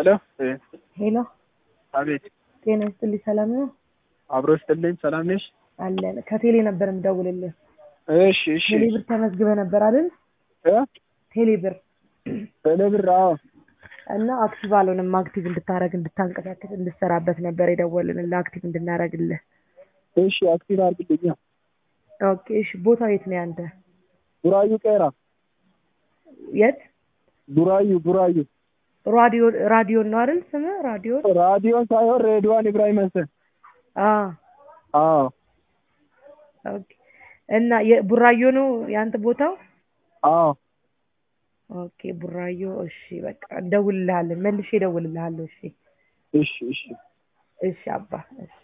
ሄሎ ሄሎ አቤት ጤና ይስጥልኝ ሰላም ነው አብሮ ስትልኝ ሰላም ነሽ? አለን ከቴሌ ነበር የምደውልልህ እሺ እሺ ቴሌ ብር ተመዝግበህ ነበር አይደል እ ቴሌ ብር በለብር አዎ እና አክቲቭ አልሆነም አክቲቭ እንድታረግ እንድታንቀሳቀስ እንድሰራበት ነበር የደወልንልህ አክቲቭ እንድናረግልህ እሺ አክቲቭ አድርግልኛ ኦኬ እሺ ቦታው የት ነው ያንተ ቡራዩ ቀራ የት ቡራዩ ቡራዩ ራዲዮ ራዲዮን ነው አይደል ስምህ ራዲዮ ራዲዮ ሳይሆን ሬድዋን ኢብራሂም ሀሰን አ አዎ ኦኬ እና የቡራዮ ነው ያንተ ቦታው አዎ ኦኬ ቡራዮ እሺ በቃ እንደውልልሃለን መልሼ እደውልልሃለሁ እሺ እሺ እሺ እሺ አባ እሺ